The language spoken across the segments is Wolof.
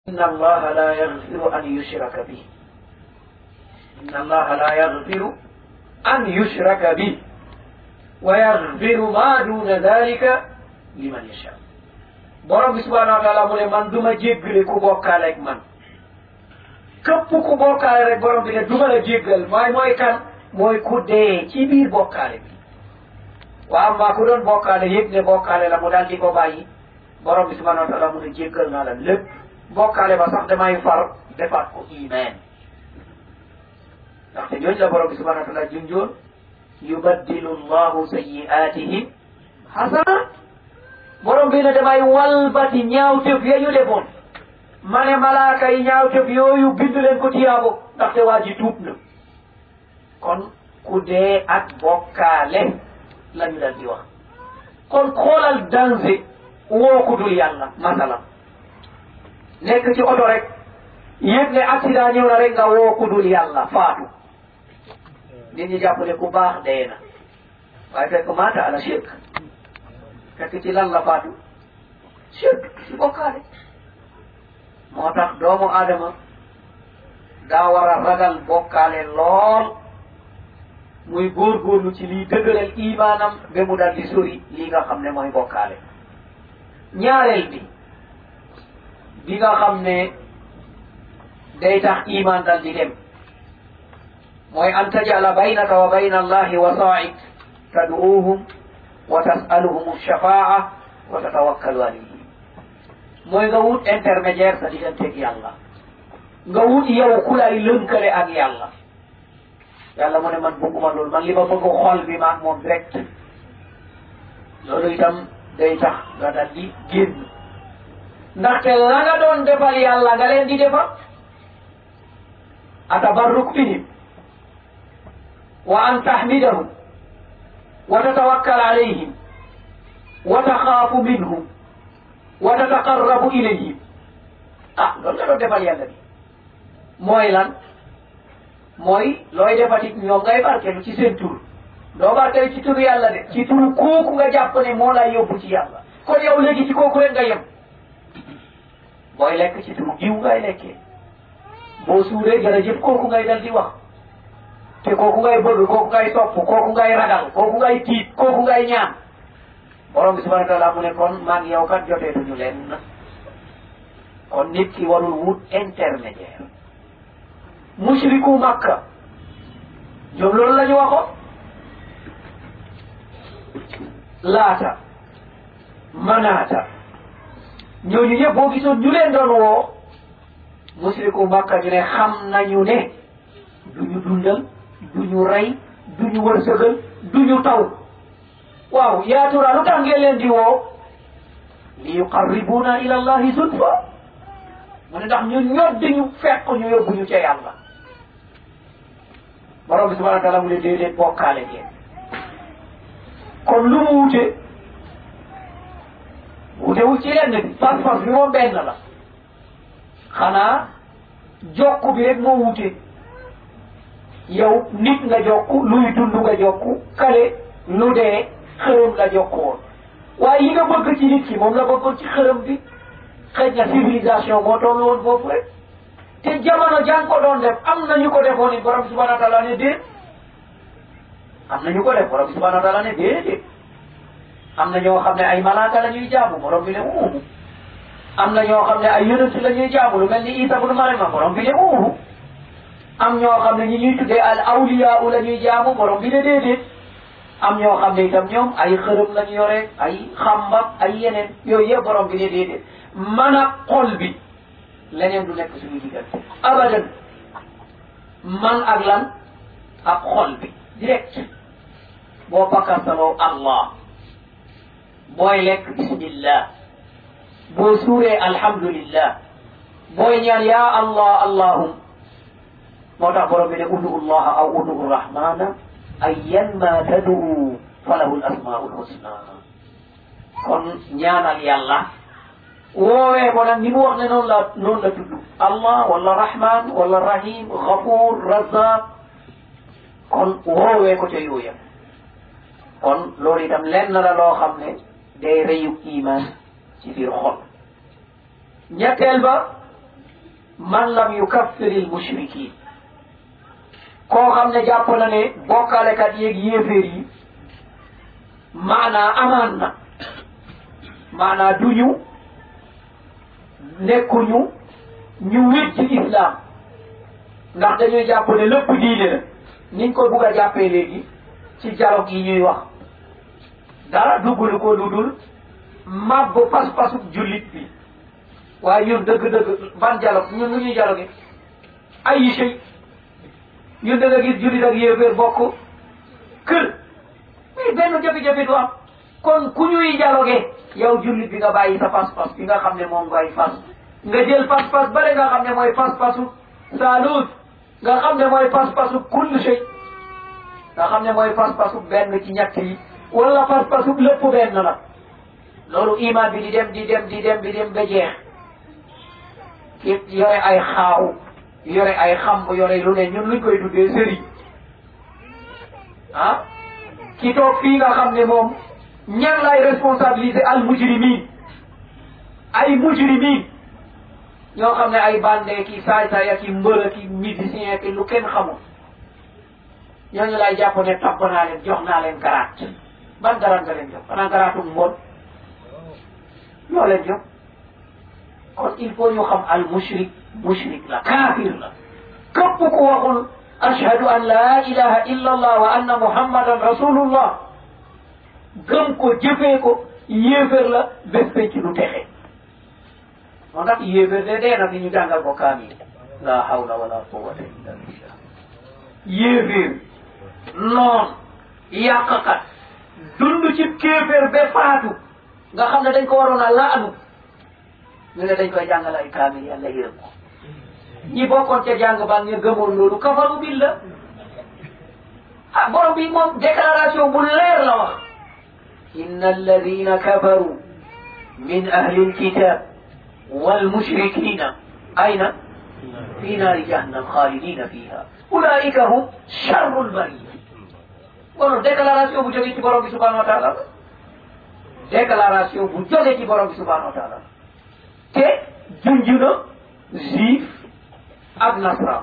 إن الله لا يغفر أن يشرك به إن الله لا يغفر أن يشرك به ويغفر ما دون ذلك liman yasha borom bi subhanahu wa taala mu ne man duma jéggale ku bokkaale ak man képp ku bokkaale rek borom bi ne duma la jéggal mooy mooy kan mooy ku dee ci biir bokkaale bi waa amma ku doon bokkaale yëg ne bokkaale la mu daal di ko bàyyi borom bi subhanahu wa taala mu ne jéggal naa la lépp bokkaale ba sax damay far defaat ko iman ndaxte ñooñu la borom bi subhanahu wa taala junjoon yubaddilu llahu sayiatihim hasanat borom bi ne damay walbati ñaawtëf ya ñu defoon ma ne malaaka yi ñaawtëf yooyu bind leen ko tiyaabo ndaxte waa ji tuub na kon ku dee ak bokkaale la ñu dal di wax kon xoolal danger woo ku dul yàlla masalan nekk ci oto rek yëg ne accident ñëw na rek nga woo ku dul yàlla faatu nit ñi jàpp ne ku baax dee na waaye fekk maata ala shirk fekk ci lan la faatu shirk ci bokkaale moo tax doomu aadama daa war a ragal bokkaale lool muy góorgóorlu ci liy dëgëral imaanam ba mu dal di sori lii nga xam ne mooy bokkaale ñaareel bi bi nga xam ne day tax iman dal di dem mooy an tajala baynaka wa bayna allahi wasaa'id tad'uuhum wa tas'aluhum alshafaa wa tatawakkalu alayhim mooy nga wut intermédiaire sa digganteeg yàlla nga wut yow ku lay lënkale ak yàlla yàlla mu ne man bëgguma loolu man li ma bëgg xol bi maag moom direct loolu itam day tax nga dal di génn ndaxte la nga doon defal yàlla nga leen di defal atabarruk bihim wa an tahmidahum wa tatawakkal alayhim wa taxaafu minhum wa tataqarrabu ilayhim ah loolu nga doon defal yàlla bi mooy lan mooy looy defati ñoom ngay barkelu ci seen tur doo barkelu ci turu yàlla de ci turu kooku nga jàpp ne moo lay yóbbu ci yàlla kon yow léegi ci kooku rek nga yem booy lekk ci turu diw ngay lekkee boo suuree jërëjëf kooku ngay dal di wax te kooku ngay bëgg kooku ngay topp kooku ngay ragal kooku ngay tiit kooku ngay ñaan borom bi subhanahu wa taala mu ne kon maag yow kat joteetuñu leen kon nit ki warul wut intermédiaire mushriku makka ñoom loolu la ñu waxoon laata manaata ñooñu ñëpp boo gisoon ñu leen doon woo musriku makka ñu ne xam nañu ne duñu dundal duñu rey duñu wërsëgal duñu taw waaw yaatura lu tax ngeen leen di woo li yuqarribuna ila allahi zulfa mu ne ndax ñu ñoddi ñu fekk ñu yóbbu ñu ca yàlla borom bi subhanahu wa taala mu ne déedéet bokkaale ngeen kon lu mu wute wutewul ci lenn bi pas-pas bi moom benn la xanaa jokku bi rek moo wute yow nit nga jokku luy dund nga jokku kale lu dee xërëm la jokku woon waaye yi nga bëgg ci nit ki moom la bëggoon ci xërëm bi xëy na civilisation moo toll woon foofu rek te jamono jàng ko doon def am na ñu ko defoon it borom subhanahu wa taala ne déet am na ñu ko def borom subhanahu wa taala ne déedéet am na ñoo xam ne ay malaaka la ñuy jaamu borom bi ne uuhu am na ñoo xam ne ay yonent la ñuy jaamu lu mel ni Isa bnu Mariama borom bi ne uuhu am ñoo xam ne ñi ñuy tuddee al awliya la ñuy jaamu borom bi ne déedéet am ñoo xam ne itam ñoom ay xërëm la ñu yore ay xambak ay yeneen yooyu yëpp borom bi ne déedéet man a xol bi leneen du nekk suñu diggante abadan man ak lan ak xol bi direct boo pakastaloo allah booy lekk bismillah boo suuree alhamdulillah booy ñaan ya allah allahum moo tax borom bi ne udu llaha aw udu rahmana ayyan ma taduu falahu alasmaul husna kon ñaanal yàlla woowee ko nag ni mu wax ne noonu la noonu la tudd allah wala rahman wala rahim ghafuur razaq kon woowee ko ca yooya kon loolu itam lenn la loo xam ne day rëyu iman ci biir xol ñetteel ba man lam yukaffiri l mushrikin koo xam ne jàpp na ne bokkalekat yeeg yéeféer yi maanaa amaan na maanaa duñu nekkuñu ñu wét ci islam ndax dañuy jàpp ne lépp diine la niñ ko bugg a jàppee léegi ci dialogue yi ñuy wax dara duggulu ko lu dul màbb pas-pasu jullit bi waaye ñun dëgg-dëgg ban dialogue ñun lu ñuy dialogue ay sëy ñun da nga gis jullit ak yéeféer bokk kër mais benn jafe-jafe du am kon ku ñuy dialogue yow jullit bi nga bàyyi sa pas-pas bi nga xam ne moom ngay fas nga jël pas-pas bale nga xam ne mooy pas-pasu saaluut nga xam ne mooy pas-pasu kull shay nga xam ne mooy pas-pasu benn ci ñett yi wala pas-pasu lépp benn la loolu iman bi di dem di dem di dem di dem ba jeex ki yore ay xaaw yore ay xamb yore lu ne ñun luñ koy tuddee sëriñ ah ki toog fii nga xam ne moom ñan lay responsabiliser al mujrimin ay mujrimin ñoo xam ne ay bande ki saay saay ak i mbër ak i musicien ki lu kenn xamul ñooñu lay jàpp ne topp naa leen jox naa leen garaat ban garaat nga leen jox xanaa garaatu mbon loo leen jox kon il faut ñu xam al mushrik mushrik la kaafir la képp ku waxul ashhadu an la ilaha illa allah wa anna muhammadan rasulullah gëm ko jëfee ko yéeféer la bés penc lu texe moo tax yéeféer de dee na fi ñu jàngal ko kaamil la hawla wala quwwata illa billah yéeféer noon yàqkat dund ci kéeféer ba faatu nga xam ne dañ ko waroon a laanu ñu ne dañ koy jàngal ay kaamil yàlla yërëm ko ñi bokkoon ca jàng ba ñu gëmoon loolu kafaru billah ah borom bi moom déclaration bu leer la wax inna alladina kafaru min ahli alkitab والمشركين أين؟ في نار جهنم خالدين فيها أولئك هم شر البرية kon déclaration bu jógee ci borom bi subhanahu wa taala déclaration bu jógee ci borom bi subhanahu wa taala te junj na juif ak nasran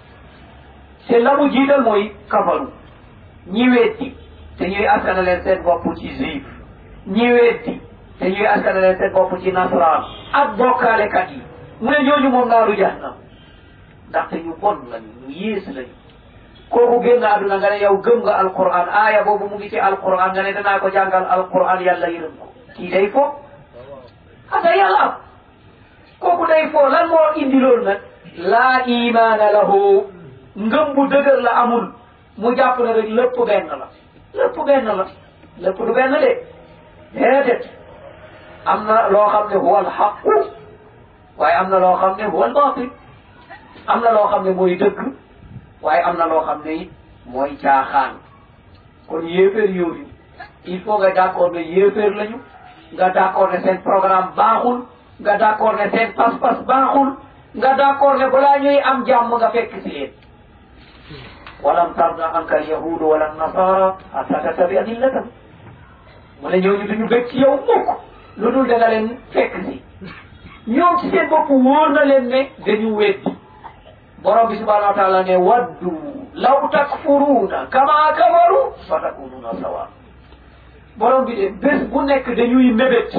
te la mu jiital mooy kafaru ñi weddi te ñuy askana leen seen bopp ci juif ñi weddi te ñuy askana leen seen bopp ci nasran ak bokkaalekat yi mu ne ñooñu moom naaru jahannam ndaxte ñu bon lañu ñu yées lañu kooku génn àdduna nga ne yow gëm nga alquran aaya boobu mu ngi ci alquran nga ne danaa ko jàngal alquran yàlla yërëm ko kii day fo ata yàlla am kooku day fo lan moo indi loolu nag laa imaana lahu ngëm bu dëgër la amul mu jàpp ne rek lépp benn la lépp benn la lépp du benn de déedéet am na loo xam ne huwa alxaqu waaye am na loo xam ne huwa albaatil am na loo xam ne mooy dëgg waaye am na loo xam ne it mooy caaxaan kon yéeféer yooyu il faut nga d'accord ne yéeféer lañu nga d'accord ne seen programme baaxul nga d'accord ne seen pas-pas baaxul nga d'accord ne balaa ñuy am jàmm nga fekk si leen walam tarda anka alyahudu wala nasara hatta tattabi'a millatahum mu ne ñooñu duñu bëgg ci yow mukk lu dul da nga leen fekk si ñoom ci seen bopp wóor na leen ne dañu weddi borom bi subhanahu wa taala ne waddu law takfuruuna kama kafaru fa takununa sawa borom bi de bés bu nekk dañuy mébét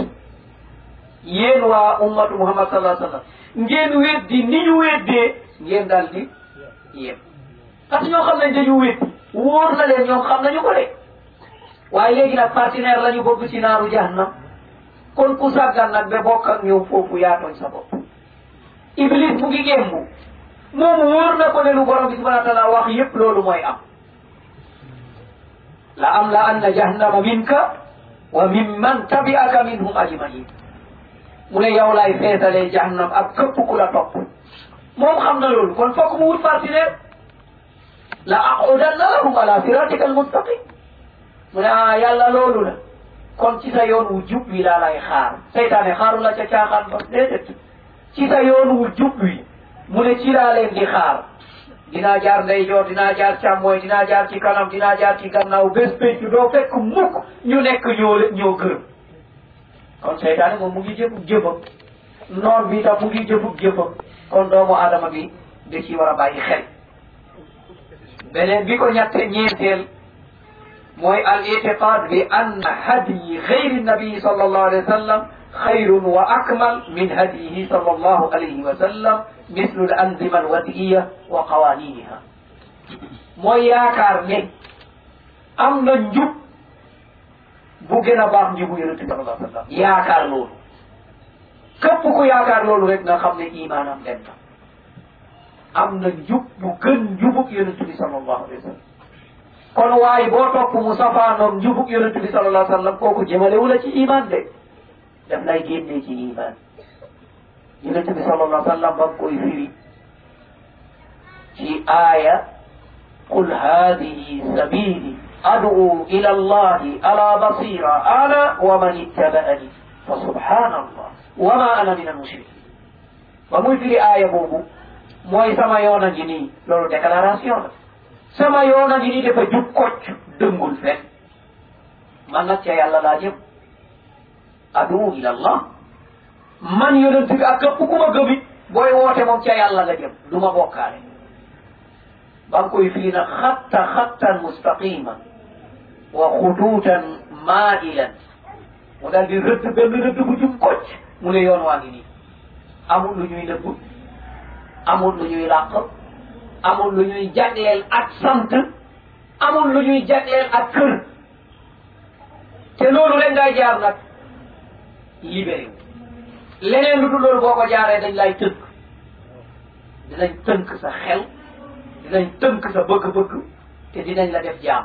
yéen waa ummatu muhammad sallallahu alayhi wa sallam ngeen weddi ni ñu weddee ngeen daal di yéen parce que ñoo xam nañ dañu weddi wóor na leen ñoom xam nañu ko de waaye léegi nag partenaire la ñu bëgg ci naaru jahannam kon ku sàggan nag ba bokk ak ñoom foofu yaa tooñ sa bopp iblis mu ngi gémbu moom wóor na ko ne lu borom bi subhanahu wa taala wax yépp loolu mooy am la am la anna jahannama minka wa mimman tabi'aka minhum ajmain mu ne yow laay feesalee jahannam ak képp ku la topp moom xam na loolu kon fokk mu wut partenaire la aqudanna lahum ala siratika almustaqim mu ne ah yàlla loolu la kon ci sa yoon wu jub wi laa lay xaar seytaane xaaru la ca caaxaan ba déedéet ci sa yoon wu jub wi mu ne ci laa leen di xaar dinaa jaar ndeyjoor dinaa jaar càmmooy dinaa jaar ci kanam dinaa jaar ci gannaaw bés pénc doo fekk mukk ñu nekk ñoo ñoo gërëm kon seytaane moom mu ngi jëm jëmam noon bi tam mu ngi jëfub jëfam kon doomu aadama bi da ci war a bàyyi xel beneen bi ko ñette ñeenteel mooy al itiqad bi anna hadyi gayri nabii sal allahu alayhi wa sallam xayrun wa akmal min hadyihi sal allahu alayhi wa sallam mislu al anzima al wadiya wa qawaniniha mooy yaakaar ne am na njub bu gën a baax njubu yonente sal allah sallam yaakaar loolu képp ku yaakaar loolu rek nga xam ne imaanam dem na am na njub bu gën njubug yonente bi sal allahu alayhi wa sallam kon waaye boo topp mu safaanoog njubug yonente bi sal allah sallam kooku jëmalewu la ci iman de daf lay génnee ci iman yonente bi sal allah sallam ba koy firi ci aaya qul hadihi sabili ad'u ila allahi ala basira ana wa man ittaba'ani fa subhanallah wa ma ana min almushrikin ba muy firi aaya boobu mooy sama yoon a ngi nii loolu déclaration la sama yoon a ngi nii dafa jub kocc dëngul fen man nag ca yàlla laa jëm adu ila allah man yonent bi ak képp ku ma gëmit booy woote moom ca yàlla nga jëm du ma bokkaale ba nga koy fii nag xatta xattan mustaqiman wa xutuutan maailan mu daal di rëdd benn rëdd bu jub kocc mu ne yoon waa ngi nii amul lu ñuy nëbb amul lu ñuy làq amul lu ñuy jagleel ak sant amul lu ñuy jagleel ak kër te loolu rek ngay jaar nag libéré wu leneen lu dul loolu boo ko jaaree dañ lay tënk dinañ tënk sa xel dinañ tënk sa bëgg-bëgg te dinañ la def jaam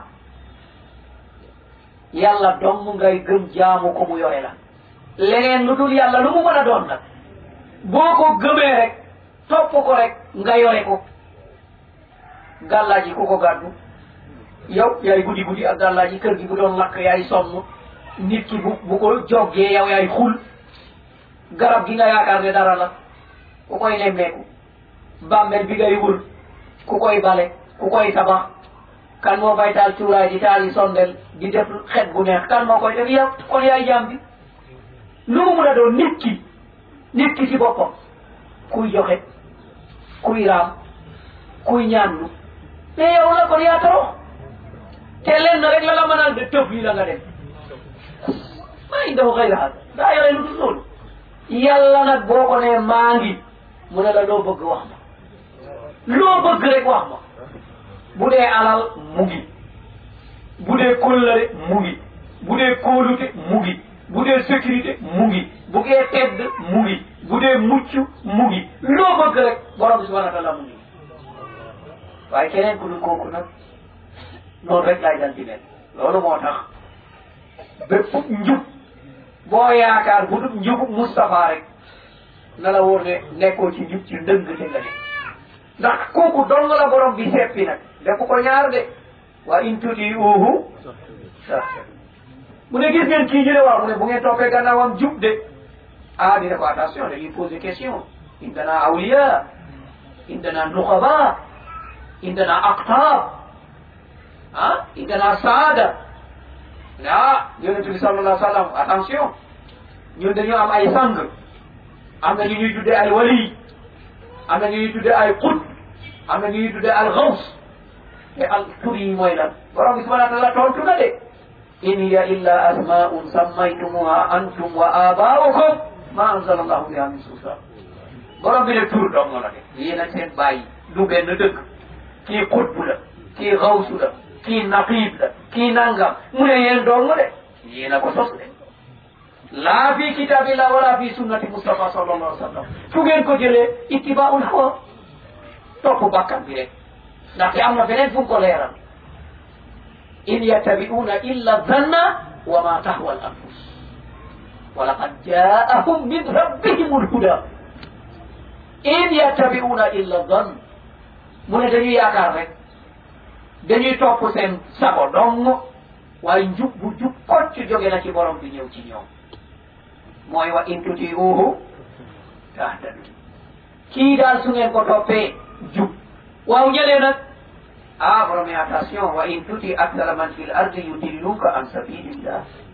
yàlla dong ngay gëm jaamu ko mu yore la leneen lu dul yàlla lu mu mën a doon nag boo ko gëmee rek topp ko rek nga yore ko gàllaaji ku ko gàddu yow yaay guddi guddi ak gàllaaji kër gi bu doon lakk yaay sonn nit ki bu bu ko joggee yow yaay xul garab gi nga yaakaar ne dara la ku koy nemmeeku bàmmel bi ngay wër ku koy bale ku koy tabax kan moo fay taal cuuraay di taali sondel di def xet bu neex kan moo koy def yow kon yaay jaam bi lu mu mun a doon nit ki nit ki ci boppam kuy joxe kuy raam kuy ñaanlu mais yow la kon yaa torox te lenn rek la la mënal de tëf yi la nga dem maa ngi daw xëy na daa yore lu dul loolu yàlla nag boo ko nee maa ngi mu ne la loo bëgg wax ma loo bëgg rek wax ma bu dee alal mu ngi bu dee kóllëre mu ngi bu dee kóolute mu ngi bu dee sécurité mu ngi bu dee tedd mu ngi bu dee mucc mu ngi loo bëgg rek borom bi subhanahu wa taala mu ngi waaye keneen ku dul kooku nag noonu rek lay dal di mel loolu moo tax bépp njub boo yaakaar bu dul njubub Moustapha rek na la wóor ne nekkoo ci njub ci ndëng te nga ne ndax kooku dong la borom bi seppi nag def ko ñaar de wa in tutiuhu mu ne gis ngeen kii ñu ne waaw mu ne bu ngeen toppee gannaawam jub de ah dina ko attention dañuy poser question indana awliya indana nuqaba indana aqtab ah indana saada ah yonente bi sallallahu alayhi wa sallam attention ñun dañoo am ay sang am na ñu ñuy tuddee ay wali am na ñu ñuy tuddee ay qut am na ñu ñuy tuddee al gaws te al tur yi mooy lan borom bi subhanahu wa taala tontu na de in hiya illa asmaun sammaytumuha antum wa abaukum ma anzala allahu biha min sultan borom bi ne tur dong la de yéen ak seen bàyyi du benn dëkk kii xutbu la kii xawsu la kii naqib la kii nangam mu ne yéen dong de yéen a ko sos de laa fi kitabillah wala fi sunnati mustafa sallallahu alayhi wa sallam fu ngeen ko jëlee ittibaul hawa topp bakkan bi rek ndaxte am na beneen fu mu ko leeral in yattabi'una illa zanna wa ma tahwa al anfus wa laqad jaa'ahum min rabbihim alhuda in yattabi'una illa zann mu ne dañuy yaakaar rek dañuy topp seen sago dong waaye njub bu jub kocc jóge na ci borom bi ñëw ci ñoom mooy wa in tuti'uhu tahtadu kii daal su ngeen ko toppee jub waaw ñëlee nag ah borom attention wa in tuti akthara man fil ardi yudilluka an sabilillah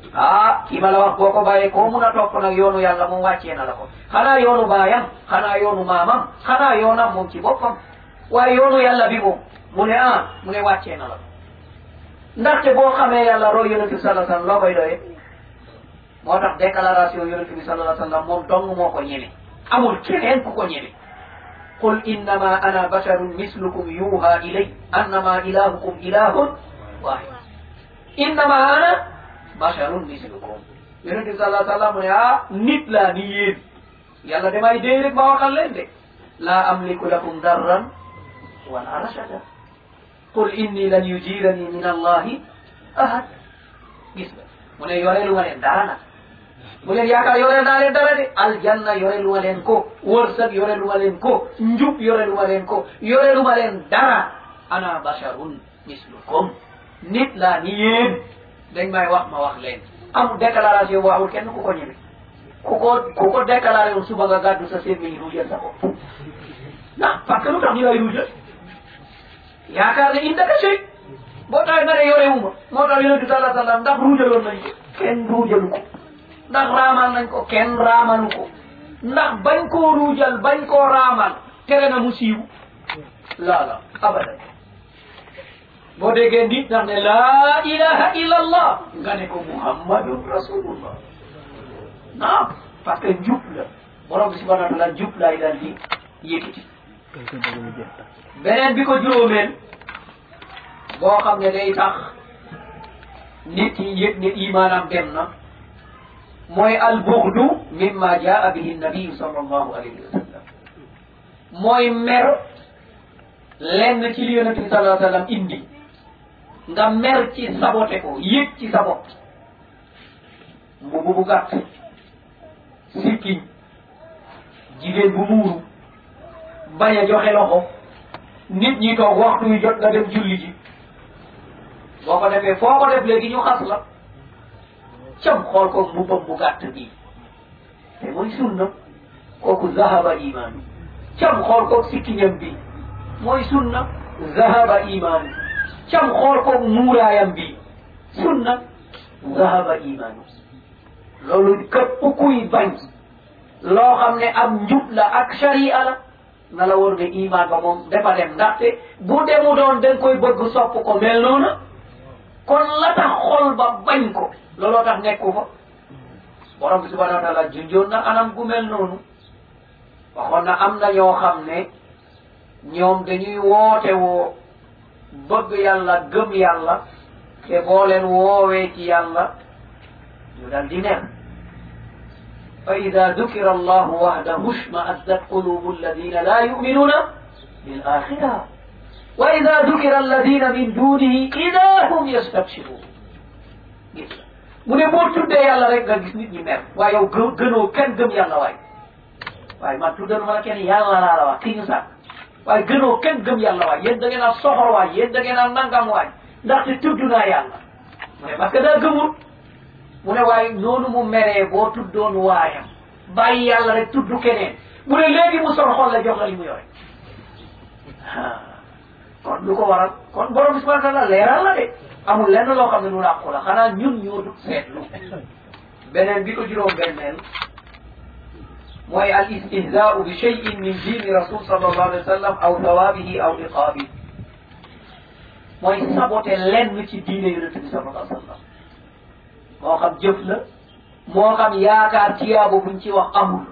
ah kii ma la wax boo ko bàyyee koo mun a topp nag yoonu yàlla moom wàccee na la ko xanaa yoonu baayam xanaa yoonu maamam xanaa yoonam moom ci boppam waaye yoonu yàlla bi moom mu ne ah mu ne wàccee na la ko ndaxte boo xamee yàlla roy yonent bi sallallahu alayhi wasallam loo koy doyee moo tax déclaration yonent bi sallallahu alayhi wasallam moom dong moo ko ñeme amul keneen ku ko ñeme qul innama ana basharun mislukum yuha ilay annama ilahukum ilahun wahid innama ana basharun mislukum yonent bi sallallahu alayhi wasallam mu ne ah nit laa ni yéen yàlla damay dee rek ma waxal leen de laa amliku lakum darran wala rashada qul inni lan yujirani min allahi ahad gis nga mu ne yoreelu ma leen dara nag bu leen yaakaar yoreel naa leen dara de aljanna yoreelu ma leen ko wërsëg yoreelu ma leen ko njub yoreelu ma leen ko yoreelu ma leen dara ana basharun mislukum nit laa ni yéen dañ may wax ma wax leen amul déclaration boo amul kenn ku ko ñeme ku ko ku ko déclaré woon suba nga gàddu sa sémmiñ ruujal sa bopp ndax parce que lu tax ñu lay ruujal yaakaar ne indaka sey boo tax nga ne yorewuma moo tax yonente sallallahu alayhi wasallam ndax ruujaloon nañ ko kenn ruujalu ko ndax raamal nañ ko kenn raamalu ko ndax bañ koo ruujal bañ koo raamal tere na mu siiw laa la abadan boo déggee nit ndax ne laa ilaha illa allah nga ne ko muhammadun rasulullah naam parce que njub la borom bi subhanahu wa taala njub laay daal di yëkkati beneen bi ko juróomeel boo xam ne day tax nit yi yëg ne imaanam dem na mooy albughdu mimma jaa bihi nabiyu sallallahu alayhi wa sallam mooy mer lenn ci li yonente bi sallallahu alayhi wa sallam indi nga mer ci sabote ko yëg ci sa bopp mbubu bu gàtt sikkiñ jigéen bu muuru bañ a joxe loxo nit ñi toog waxtu wi jot nga dem julli ji boo ko defee foo ko def léegi ñu xas la cam xool ko mbubbam bu gàtt bii te mooy sunna kooku zahaba imaanu cam xool ko sikkiñam bi mooy sunna zahaba imaanu cam xool ko muuraayam bi sunna zahaba imaanu loolu képp kuy bañ loo xam ne am njub la ak sharia la na la wóor ne iman ba moom dafa dem ndaxte bu demu doon da nga koy bëgg sopp ko mel noona kon la tax xol ba bañ ko looloo tax nekku fa borom bi subhanahu wa taala junjoon na anam gu mel noonu waxoon na am na ñoo xam ne ñoom dañuy woote woo bëgg yàlla gëm yàlla te boo leen woowee ci yàlla ñu dal di ner fa ida dukira allahu wahdahu shma'azzat qulubu alladina la yu'minuna bil akhira wa ida dukira alladina min dunihi ida hum yastabshirun gis mu ne boo tuddee yàlla rek nga gis nit ñi mer waaye yow gë gënoo kenn gëm yàlla waay waaye man tuddal ma la kenn yàlla laa la wax kii ñu sàkk waaye gënoo kenn gëm yàlla waay yéen da ngeen a soxor waay yéen da ngeen a nangam waay ndaxte tudd naa yàlla mu ne parce que daa gëmul mu ne waaye noonu mu meree boo tuddoon waayam bàyyi yàlla rek tudd keneen mu ne léegi mu sol xol la jox la li mu yore kon lu ko waral kon borom bi subhanahu wa taala leeral la de amul lenn loo xam ne lu làqu la xanaa ñun ñoo du seetlu beneen bi ko juróom benneel mooy al istihzaau bi cheyin min diini rasul sallallahu alayhi wa sallam aw thawabihi aw iqaabi mooy sabote lenn ci diine yonente bi sallallahu alayhi wa sallam moo xam jëf la moo xam yaakaar tiyaabo buñ ci wax amul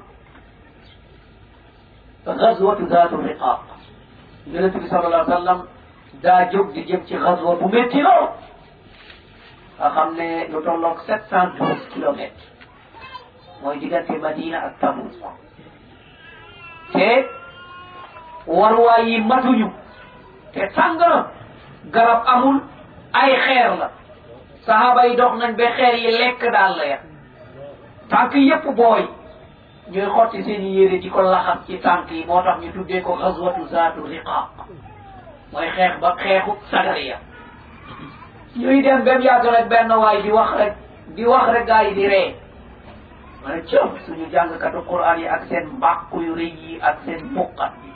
gazwatu zaatu riqaaq yonente bi sallallahu alayhi wa sallam daa jóg di jëm ci gazwa bu métti lool nga xam ne lu tolloog sept cent douze kilomètres mooy diggante Madina ak Tabuk te waruwaay yi matuñu te tàng na garab amul ay xeer la sahaba yi dox nañ ba xeer yi lekk daal la ya tànk yépp booy ñuy xotti seen i yére di ko laxas ci tànk yi moo tax ñu tuddee ko xaswatu zaatu riqaaq mooy xeex ba xeexu sagariya ñuy dem ba mu yàgg rek benn waay di wax rek di wax rek gaa yi di ree ma ne cëm suñu jàngkatu quran yi ak seen mbàkku yu rëy yi ak seen muqat yi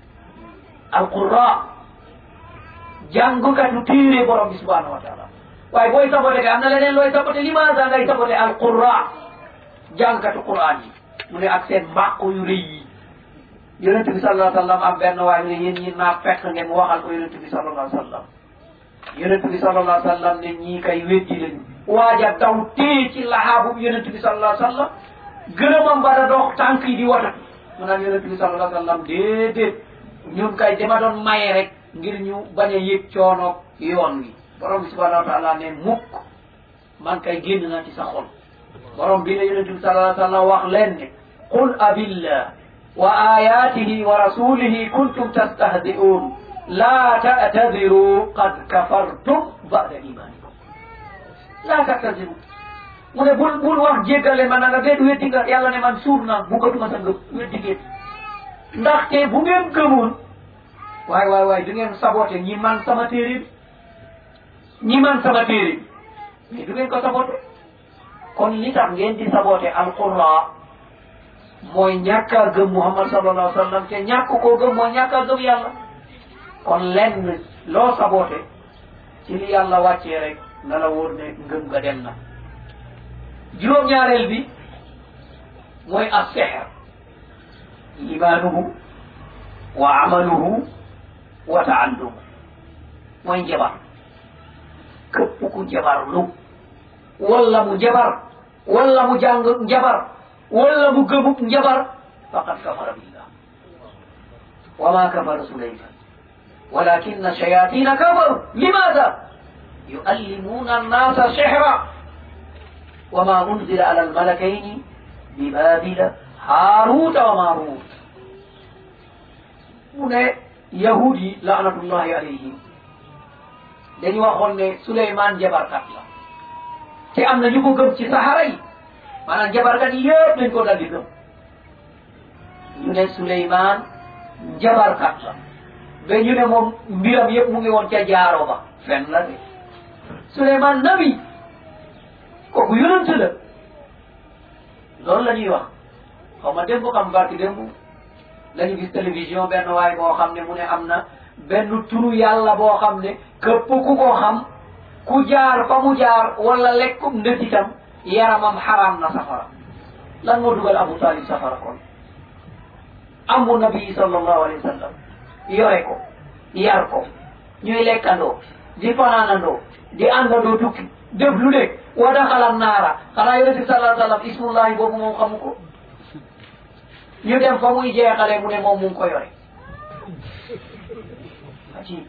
alqura jàngkatu téere borom bi subhanahu wa taala waaye booy sabote kay am na leneen looy sabote limaasa ngay sabote al qurra jàngkatu quran yi mu ne ak seen mbàqu yu rëy yi yonent bi sallallahu alayhi wa sallam am benn waaye mu ne yéen ñi naa fekk ngeen waxal ko yonent bi sallallahu alayhi wa sallam yonent bi sallallahu alayhi wa sallam ne ñii kay weddi lañu waaja daw téye ci laxaabu yonent bi sallallahu alayhi wa sallam gërëmam ba da dox tànk yi di wata mu naan yonent bi sallallahu alayhi wa sallam déedéet ñun kay dama doon maye rek ngir ñu bañ a yëg coonoog yoon wi borom bi subhanahu wa taala ne mukk man kay génn naa ci sa xol borom bi ne yonent bi sallallahu alayhi wa sallam wax leen ne qul abillah wa ayatihi wa rasulihi kuntum tastahzi'un la ta'tadiru qad kafartum ba'da imanikum la ta'tadiru mu ne bul bul wax jéggale ma na nga déet weddi nga yàlla ne man suur naa buggatuma sa ngëm weddi ngeen ndaxte bu ngeen gëmoon waay waay waay du ngeen saboté ñi man sama téere bi ñi man sama téere bi mais du ngeen ko saboté kon li tax ngeen di saboté alqurra mooy ñàkk a gëm muhammad sallallahu alayhi wa sallam te ñàkk koo gëm mooy ñàkk a gëm yàlla kon lenn loo saboté ci li yàlla wàccee rek na la wóor ne ngëm nga dem na juróom-ñaareel bi mooy as-sihr imaanuhu wa amaluhu wa taallumu mooy njabar këpp ku njabar lu walla mu njabar walla mu jàng njabar walla mu gëmub njabar faqad kafara billah wa ma kafara sulayman walakinna shayatina kafaru limaada yuallimuna annasa sihra wa ma unzila ala almalakaini bibabila haaruta wa maarut mu ne yahud yi laanatullahi alayhim dañu waxoon ne Souleymane jabarkat la te am na ñu ko gëm ci saxara yi maanaam jabarkat yi yëpp dañ ko daldi gëm ñu ne Souleymane jabarkat la ba ñu ne moom mbiram yëpp mu ngi woon ca jaaro ba fen la de Souleymane nabi kooku yonent la loolu la ñuy wax xaw ma démb xam barki démb lañu gis télévision benn waay boo xam ne mu ne am na benn turu yàlla boo xam ne këpp ku ko xam ku jaar fa mu jaar wala lekkum ndëtitam yaramam xaraam na safara lan moo dugal Abu Talib safara kon amu nabi sallallahu alayhi wa sallam yore ko yar ko ñuy lekkandoo di fanaanandoo di àndandoo tukki def lu nekk wa daxala naara xanaa yonent bi sallallahu alayhi wa sallam ismullahi boobu moom xamu ko ñu dem fa muy jeexale mu ne moom mu ngi ko yore aci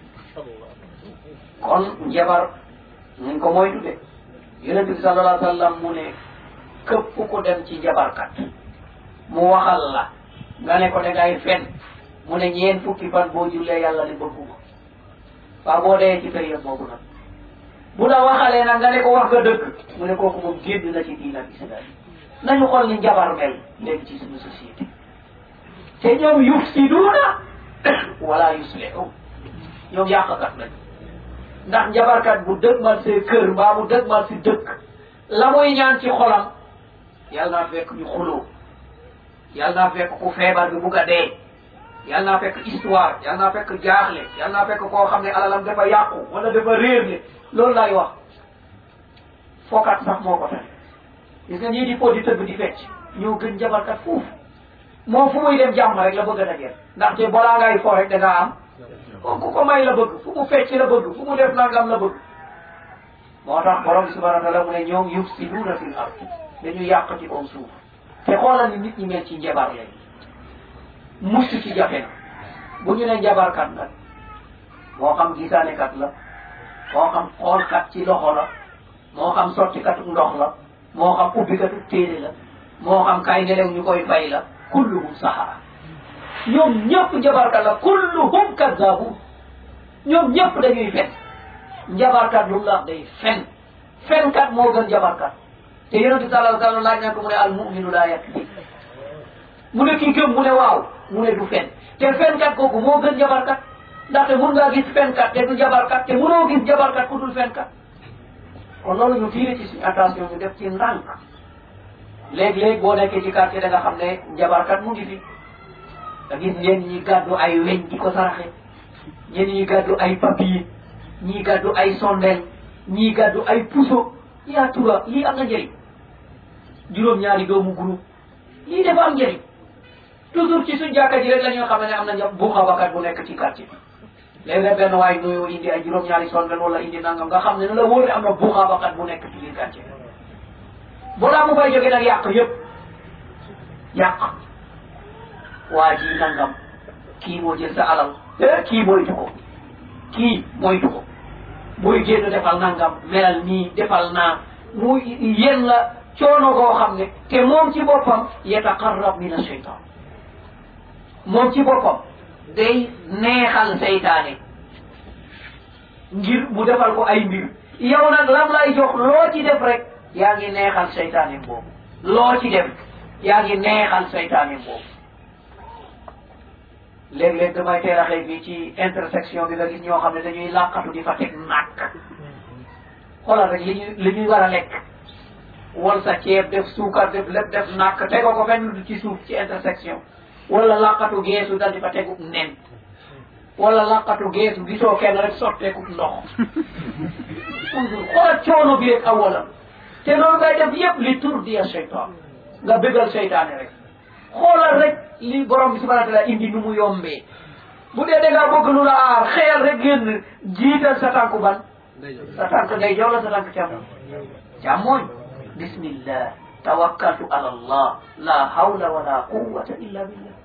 kon njabar nañ ko moytu de yonent bi sallallahu alayhi wa sallam mu ne këpp ko dem ci njabarkat mu waxal la nga ne ko da ngay fen mu ne ñeen fukki fan boo jullee yàlla ne bëgguma waa boo dee ci période boobu nag bu la waxalee nag nga ne ko wax nga dëgg mu ne kooku moom génn na ci diin ak islam nañu xool ni njabar mel léegi ci suñu société te ñoom yufsiduuna wala yuslihu ñoom yàqkat lañu ndax njabarkat bu dëgmal see kër mbaa mu dëgmal si dëkk la muy ñaan ci xolam yàlla naa fekk ñu xuloo yàlla naa fekk ku feebar bi bugg a dee yàlla naa fekk histoire yàlla naa fekk jaaxle yàlla naa fekk koo xam ne alalam dafa yàqu wala dafa réerle loolu laay wax fookat sax moo ko tane gis nga ñii di po di tëgg di fecc ñoo gën njabarkat foofu moom fu muy dem jàmm rek la bëgg a dajeel ndaxte balaa ngay fo rek da ngaa am ku ko may la bëgg fu mu fecc la bëgg fu mu def nangam la bëgg moo tax borom bi subhanahu wa taala mu ne ñoom yufsiduuna fil ard dañu yàq ci kaw suuf te xoolal ni nit ñi mel ci njabar léegi mucc ci jafe na bu ñu ne njabarkat nag moo xam gisaanekat la moo xam xoolkat ci loxo la moo xam sottikatu ndox la moo xam ubbikatu téere la moo xam kay nelew ñu koy fay la kulluhum sahara ñoom ñëpp njabarkat la kulluhum kadabun ñoom ñëpp dañuy fen njabarkat lu mu la wax day fen fenkat moo gën njabarkat te yonente sallallahu alayhi wa sallam laaj na ko mu ne al muminu laa yakdib mu ne kii gëm mu ne waaw mu ne du fen te fenkat kooku moo gën njabarkat ndaxte mun ngaa gis fenkat te du njabarkat te munoo gis njabarkat ku dul fenkat kon loolu ñu tiire ci suñu attention ñu def ci ndànk léeg-léeg boo nekkee ci quartier da nga xam ne njabarkat mu ngi fi nga gis ñenn ñi gàddu ay weñ di ko saraxe ñenn ñi gàddu ay papier ñii gàddu ay sondeel ñii gàddu ay puso yaa tura lii am na njëriñ juróom ñaari doomu groupe lii dafa am njëriñ toujours ci suñ jàkka ji rek la ñoo xam ne am na bu xabakat bu nekk ci quartier bi léeg-léeg benn waay nuyoo indi ay juróom ñaari sondel wala indi nangam nga xam ne na la wóor ne am na bu xabakat bu nekk ci biir quartier balaa mu fay jógee nag yàq yëpp yàq waa ji nangam kii moo jël sa alal eh kii moytu ko kii moytu ko booy génn defal nangam melal nii defal naa mu yéen la coono goo xam ne te moom ci boppam yataqarrab min asheytan moom ci boppam day neexal seytaane ngir mu defal ko ay mbir yow nag lam lay jox loo ci def rek yaa ngi neexal seytaane boobu loo ci def yaa ngi neexal seytaane boobu léeg-léeg damay teel a xëy fii ci intersection bi nga gis ñoo xam ne dañuy làqatu di fa teg nàkk xoolal rek li ñuy li ñuy war a lekk wal sa ceeb def suukar def lépp def nàkk tego ko fenn ci suuf ci intersection wala làqatu geesu dal di fa tegu nen wala làqatu geesu gisoo kenn rek sotteeku ndox xoolal coono bi rek awalam te loolu ngay def yëpp li turdiya seytaan nga bégal seytaane rek xoolal rek li borom bi subhanahu wa taala indi nu mu yombee bu dee da ngaa bëgg lu la aar xeyal rek génn jiital sa tànku ban sa tànk day jow la sa tànk càmmoñ càmmoñ bismillah tawakkaltu ala allah la hawla wala quwwata illa billah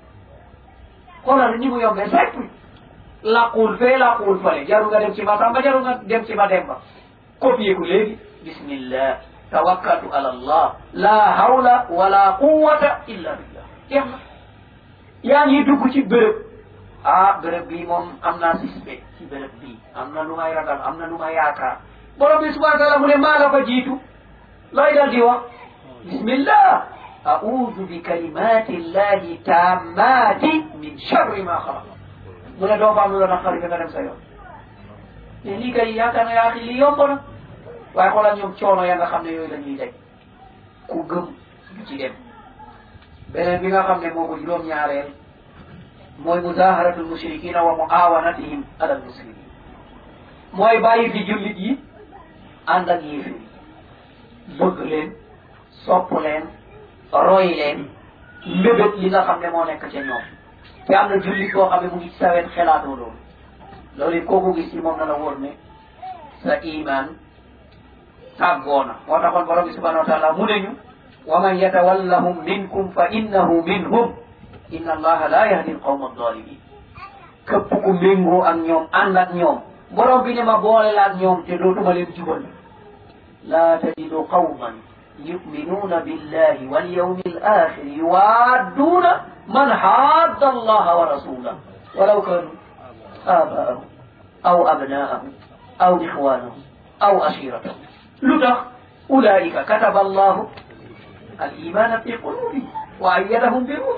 xoolal ni mu yombee simple laqul fee laqul fale jaru nga dem ci ma samba jaru nga dem ci ma demba copier ko léegi bismillah tawakkaltu ala allah la hawla wala quwwata illa billah jeex na yaa ngi dugg ci béréb ah béréb bii moom am naa suspect ci béréb bii am na lu may ragal am na lu may yaakaar borom bi subhanahu wa taala mu ne maa la fa jiitu looy dal di wax bismillah a'udhu bi kalimati llahi tammati min sharri ma xalaq mu ne doo fa am lu la naqari nga dem sa yoon te lii kay yaakaar na yaa lii yomb na waaye xoolal ñoom coono ya nga xam ne yooyu la ñuy daj ku gëm du ci dem beneen bi nga xam ne moo ko juróom-ñaareel mooy muzaharatul mushrikina wa muawanatihim ala al muslimin mooy bàyyi fi jullit yi ànd ak yéefir bëgg leen sopp leen roy leen mbébét li nga xam ne moo nekk ca ñoom te am na jullit boo xam ne mu ngi ci sawet xelaatoo loolu loolu it kooku gis ci moom na la wóor ne sa iman tàggoona moo taxoon borom bi subhanahu wa taala mu ne ñu wa man yatawallahum minkum fa innahu minhum inna allaha la yahdi alqawma aldalimin képp ku méngoo ak ñoom ànd ak ñoom borom bi ne ma boole la ak ñoom te dootuma leen jubal la tajidu qawman yuminuna billahi walyawmi alakhir yuwadduna man hadda allaha wa rasulah walaw kanu abaahum aw abnaahum aw ixwanahum aw ashiratahum lu tax ulaika kataba allahu الإيمان في قلوبهم وأيدهم بروح